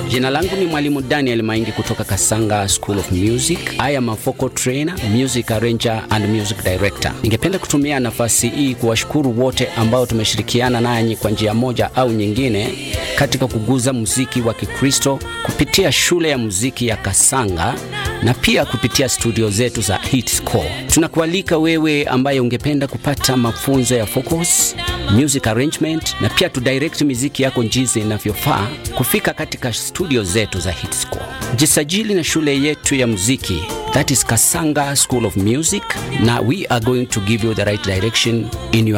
Jina langu ni Mwalimu Daniel Maingi kutoka Kasanga School of Music. I am a vocal trainer, music arranger and music director. Ningependa kutumia nafasi hii kuwashukuru wote ambao tumeshirikiana nanyi kwa njia moja au nyingine katika kuguza muziki wa Kikristo kupitia shule ya muziki ya Kasanga na pia kupitia studio zetu za Hitscore. Tunakualika wewe ambaye ungependa kupata mafunzo ya vocals, music arrangement na pia tu direct muziki yako jinsi inavyofaa kufika katika studio zetu za Hitscore. Jisajili na shule yetu ya muziki that is Kasanga School of Music na we are going to give you the right direction in your